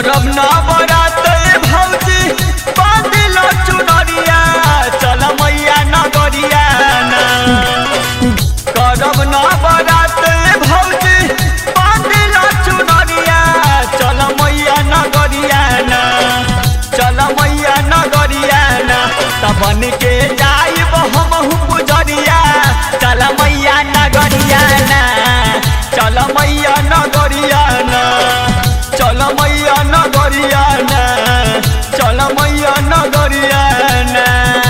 करब ना बरात भौजी बांधिल चुनरिया चल मैया नगरिया ना करब ना बरात भौजी बांधिल चुनरिया चल मैया नगरिया ना चल मैया नगरिया ना तबन के जाइब हमहु पुजरिया चल मैया नगरिया ना चल मैया नगरिया ना चल मैया नगरिया ना चल मैया नगरिया ना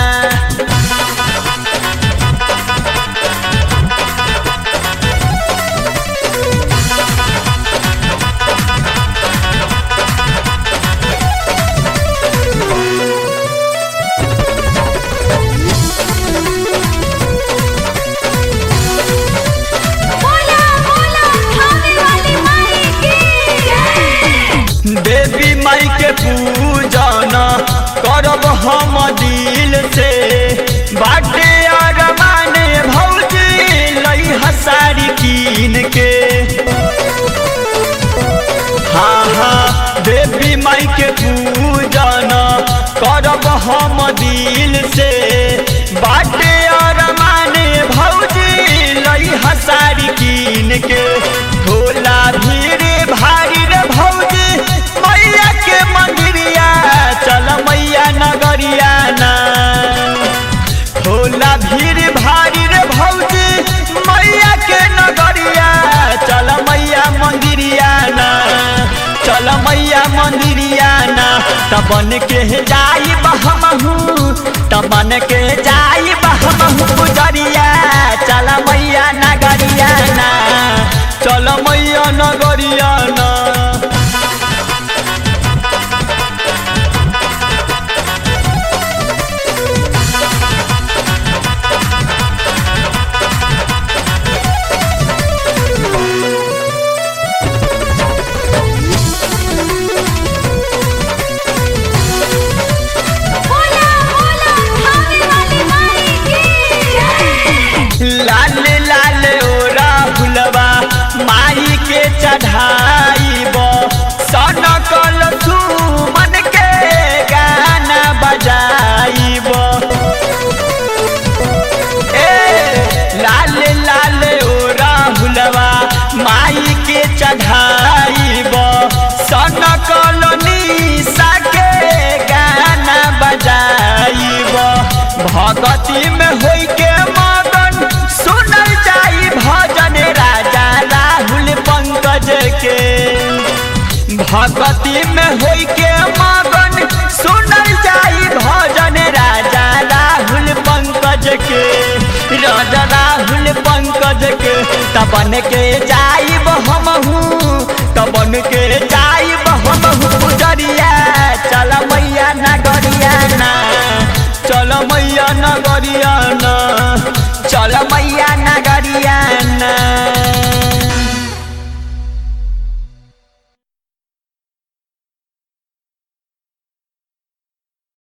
बोला बोला खाने वाली माई की देवी माई के पूजन करब हम दिल से बाटे अरमाने भौजी लई हसारी कीन के हाँ हाँ देवी माई के पूजन करब हम दिल से बाटे अरमाने भौजी लई हसारी कीन के होला भीड़ भारी रे भौजी मैया के मंदिरिया चल मैया नगरिया ना होला भीड़ भारी रे भौजी मैया के नगरिया चल मैया मंदिरिया ना चल मैया मंदिरिया ना तबन के जाई बहमहू तबन के जाई बहमहू पुजरिया चल मैया नगरिया ना चल मैया नगरिया ना बोला बोला खाने वाली माई की लाल लाल ओरा फुलवा माई के चढ़ाइब सन कल मन के गाना बजाइब ए लाल लाल ओरा फुलवा माई के चढ़ाइब सन कल निशा के गाना बजाइब भगती में होई के मगन सुनल जाई भजन राजा राहुल पंकज के भगती में होई के मगन सुनल जाई भजन राजा राहुल पंकज के राजा राहुल पंकज के तबन के जाइब हमहू तबन के जाइब हमहू पुजरिया चल मैया नगरिया ना चल मैया नगरिया ना चल मैया नगरिया ना